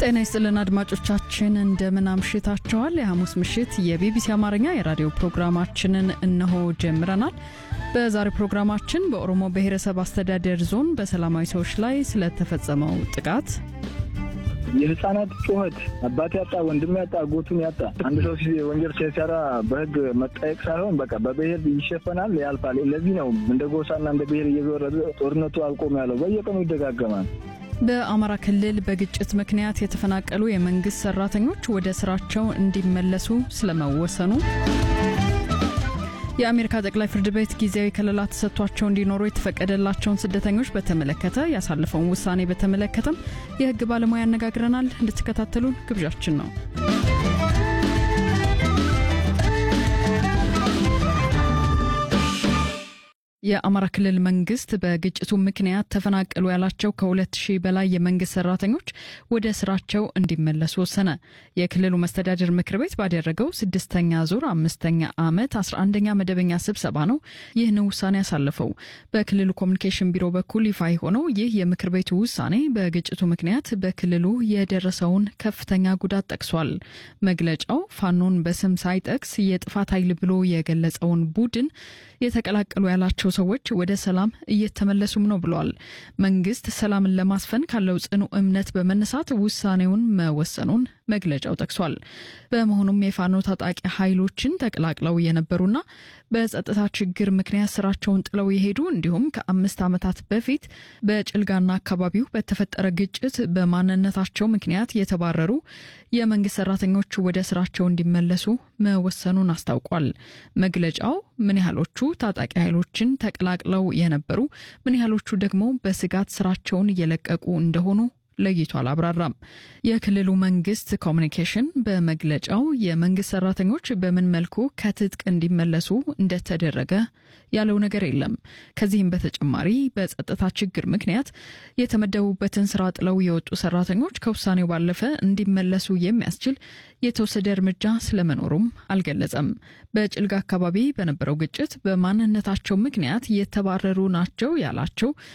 ጤና ይስጥልን አድማጮቻችን፣ እንደምን አምሽታችኋል? የሐሙስ ምሽት የቢቢሲ አማርኛ የራዲዮ ፕሮግራማችንን እነሆ ጀምረናል። በዛሬው ፕሮግራማችን በኦሮሞ ብሔረሰብ አስተዳደር ዞን በሰላማዊ ሰዎች ላይ ስለተፈጸመው ጥቃት የህፃናት ጩኸት አባት ያጣ ወንድም ያጣ አጎቱን ያጣ አንድ ሰው ወንጀል ሲሰራ በህግ መጠየቅ ሳይሆን በቃ በብሔር ይሸፈናል፣ ያልፋል። ለዚህ ነው እንደ ጎሳና እንደ ብሔር እየዞረ ጦርነቱ አልቆም ያለው። በየቀኑ ይደጋገማል። በአማራ ክልል በግጭት ምክንያት የተፈናቀሉ የመንግስት ሰራተኞች ወደ ስራቸው እንዲመለሱ ስለመወሰኑ የአሜሪካ ጠቅላይ ፍርድ ቤት ጊዜያዊ ከለላ ተሰጥቷቸው እንዲኖሩ የተፈቀደላቸውን ስደተኞች በተመለከተ ያሳለፈውን ውሳኔ በተመለከተም የህግ ባለሙያ ያነጋግረናል። እንድትከታተሉን ግብዣችን ነው። የአማራ ክልል መንግስት በግጭቱ ምክንያት ተፈናቀሉ ያላቸው ከሁለት ሺህ በላይ የመንግስት ሰራተኞች ወደ ስራቸው እንዲመለሱ ወሰነ። የክልሉ መስተዳድር ምክር ቤት ባደረገው ስድስተኛ ዙር አምስተኛ ዓመት አስራ አንደኛ መደበኛ ስብሰባ ነው ይህን ውሳኔ ያሳለፈው። በክልሉ ኮሚኒኬሽን ቢሮ በኩል ይፋ የሆነው ይህ የምክር ቤቱ ውሳኔ በግጭቱ ምክንያት በክልሉ የደረሰውን ከፍተኛ ጉዳት ጠቅሷል። መግለጫው ፋኖን በስም ሳይጠቅስ የጥፋት ኃይል ብሎ የገለጸውን ቡድን የተቀላቀሉ ያላቸው ሰዎች ወደ ሰላም እየተመለሱም ነው ብለዋል። መንግስት ሰላምን ለማስፈን ካለው ጽኑ እምነት በመነሳት ውሳኔውን መወሰኑን መግለጫው ጠቅሷል። በመሆኑም የፋኖ ታጣቂ ኃይሎችን ተቀላቅለው የነበሩና በጸጥታ ችግር ምክንያት ስራቸውን ጥለው የሄዱ እንዲሁም ከአምስት ዓመታት በፊት በጭልጋና አካባቢው በተፈጠረ ግጭት በማንነታቸው ምክንያት የተባረሩ የመንግስት ሰራተኞች ወደ ስራቸው እንዲመለሱ መወሰኑን አስታውቋል። መግለጫው ምን ያህሎቹ ታጣቂ ኃይሎችን ተቀላቅለው የነበሩ ምን ያህሎቹ ደግሞ በስጋት ስራቸውን እየለቀቁ እንደሆኑ ለይቶ አላብራራም። የክልሉ መንግስት ኮሚኒኬሽን በመግለጫው የመንግስት ሰራተኞች በምን መልኩ ከትጥቅ እንዲመለሱ እንደተደረገ ያለው ነገር የለም። ከዚህም በተጨማሪ በጸጥታ ችግር ምክንያት የተመደቡበትን ስራ ጥለው የወጡ ሰራተኞች ከውሳኔው ባለፈ እንዲመለሱ የሚያስችል የተወሰደ እርምጃ ስለመኖሩም አልገለጸም። በጭልጋ አካባቢ በነበረው ግጭት በማንነታቸው ምክንያት የተባረሩ ናቸው ያላቸው